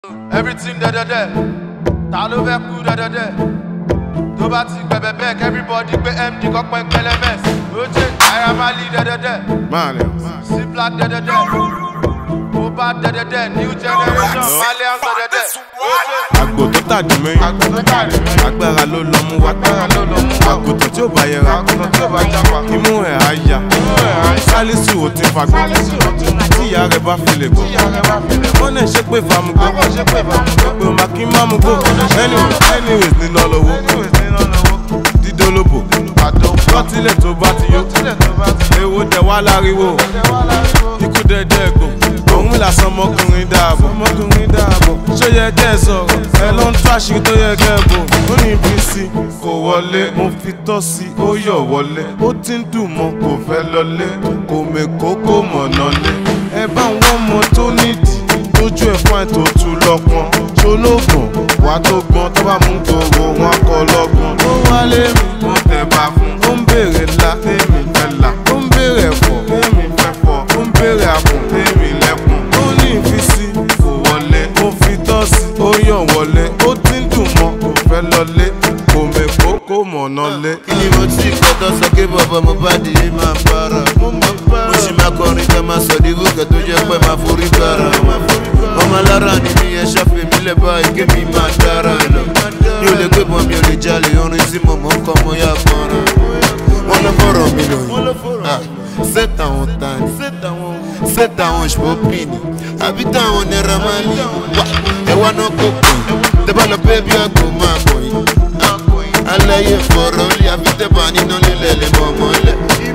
everything dẹ́dẹ́dẹ́ ta ló fẹ́ kú dẹ́dẹ́dẹ́ tó bá ti gbẹ̀bẹ̀ bẹ́ẹ̀ everybody gbé md kọ́pẹ́ kẹlẹ́mẹ́s oje ayamali dẹ́dẹ́dẹ́ Malians. c black dẹ́dẹ́dẹ́ mohbad dẹ́dẹ́dẹ́ new generation malians dẹ́dẹ́dẹ́ oje Àgbò tó tàdí mẹ́yìn. àgbẹ̀tọ́ tàrí mẹ́rin Agbára ló lọ mú wá. agbára ló lọ mú wa Àgùntàn tí ò bá yẹra. àgùntàn tí ò bá jápa Imú ẹ̀ á ya. Sálísù ò ti fagbọ́. sálísì òtún Tí ìyá rẹ̀ bá fi lè gbọ́. tíyà rẹ̀ bá fi lè mọ́ Wọ́n náà ṣe pé famugbó. àwọn ṣe pé ìbámu Pé o máa kí má mú gbó. Anyways, anyways nínú ọlọ́wọ́. anyways nínú lọ́wọ́ Dídólóbò. àdó Lọ́tílẹ̀ tó bá ti yó. tílẹ̀ tó bá ti Èwo dẹ̀ wá láriwo. ṣe wá láriwo. Ikú dẹ̀dẹ̀ gbò. Òun làsán ọmọkùnrin dáàbò. Ọmọkùnrin dáàbò. Ṣó yẹ kẹ́ ẹ sọ̀rọ̀? Ẹ ló ń tó àṣírí tó yẹ kẹ́ ẹ bò. Ó ní ibi sí kò wọlé. Mo fi tọ́ sí ó yọ̀ wọlé. Ó ti ń dùn mọ́ kò fẹ́ lọlé. Kò mèkó kò mọ̀nà lé. Ẹ bá ń wọ́n mọ tó nídìí. Tójú ẹ̀ fún àìtó tu lọ́pọ̀n. Ṣolóògùn wà tó gbọ́n tó bá mú gbòòrò wọn kọ lọ́gbọ̀n. Ó wálé mi. Mo tẹ̀ bá fún. Ó ń béèrè ńlá. Tèmi fẹ́ là. Ó ń béèrè ẹ̀fọ́. Tèmi fẹ́ fọ́. Ó ń béèrè àpò. Tèmi lẹ́kùn. Ó ní ìfisí. Kò wọlé. Mo fi tọ́ sí. Ó yàn wọlé. Ó ti ń dùn mọ́. Kò fẹ́ lọlé. Kò mèkó kò mọ̀nà lé. kí ni mo ti kọ́tọ́ sọ pé bàbá mo bá di yé máa para mo sì máa kọrin ká máa sọ di gòkè tó jẹ́ pé máa forí gbára ọmọ alára ni mi ẹ ṣàfihàn mi lẹ́ báyìí kí mi máa dára lọ mi ò lè gbé bọ́n mi ò lè jalè orin tí mo mọ̀ ń kọ́ mo yá kọ́ran wọ́n lọ fọ̀rọ̀ mi lọ yìí set àwọn tani set àwọn ṣpọ́pìnì àbí táwọn náírà máa ní wá ẹ̀wá náà kó pè tẹ́ bá lọ bẹ́ẹ̀ bí àgbò máa kọ̀ yìí alaye fọ̀rọ̀ lé àfitẹ́bà nínú lílẹ̀ lè mọ̀ mọ́lẹ̀.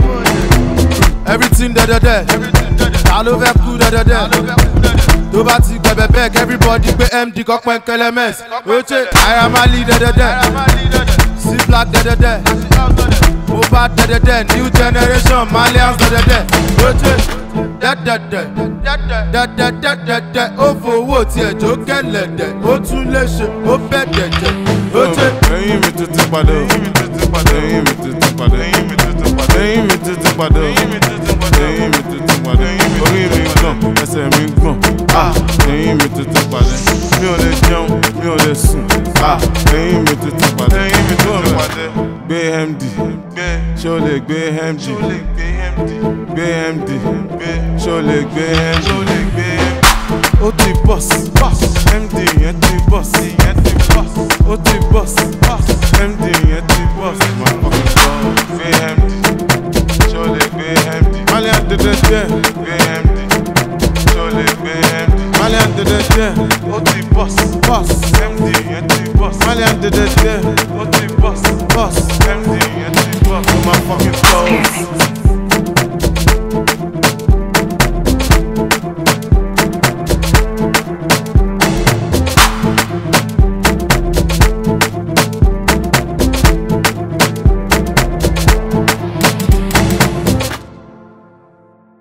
everything dẹ́dẹ́dẹ́ ta ló fẹ́ kú dẹ́dẹ́dẹ́ tó bá ti gbẹ̀bẹ̀ bẹ́ẹ̀ everybody gbé md kọ́pẹ́ kẹlẹ́mẹ́s oje ayamali dẹ́dẹ́dẹ́ c black dẹ́dẹ́dẹ́ mohbad dẹ́dẹ́dẹ́ new generation malians dẹ́dẹ́dẹ́ oje dẹ́dẹ́dẹ́ dẹ́dẹ́dẹ́dẹ́dẹ́ ó fowó tiẹ̀ jó kẹlẹ̀dẹ̀ ó tún lè ṣe ó bẹ̀ dẹ̀dẹ̀ oje. Ẹyin mi tuntun padà. Ẹyin mi tuntun padà. Ẹyin mi tuntun padà. Ẹyin mi tuntun padà. Ẹyin mi tuntun padà. Ẹyin mi tuntun padà. Ẹyin mi tuntun padà. Orí mi gbọ̀n, ẹsẹ̀ mi gbọ̀n. Ah! Ẹyin mi tuntun padà. Mi ò lè jẹun, mi ò lè sùn. Ah! Ẹyin mi tuntun padà. Ẹyin mi tuntun padà. Gbé MD. Ṣé o lè gbé MD? Gbé MD. Ṣé o lè gbé MD? Ó ti bọ́s. MD yẹn ti bọ́s. Ó ti bọ́s. MD yẹn ti bọ́s. Máa fọkàn sọ. Gbé MD. Ṣé o lè gbé MD? Malian dédé jẹ́. Gbé MD. Ṣé o lè gbé MD? Malian dédé jẹ́. Ó ti bọ́s. Bọ́s. MD yẹn ti bọ́s. Malian dédé jẹ́. Ó ti bọ́s. Bọ́s. MD yẹn ti bọ́s. Ó máa fọkàn sọ.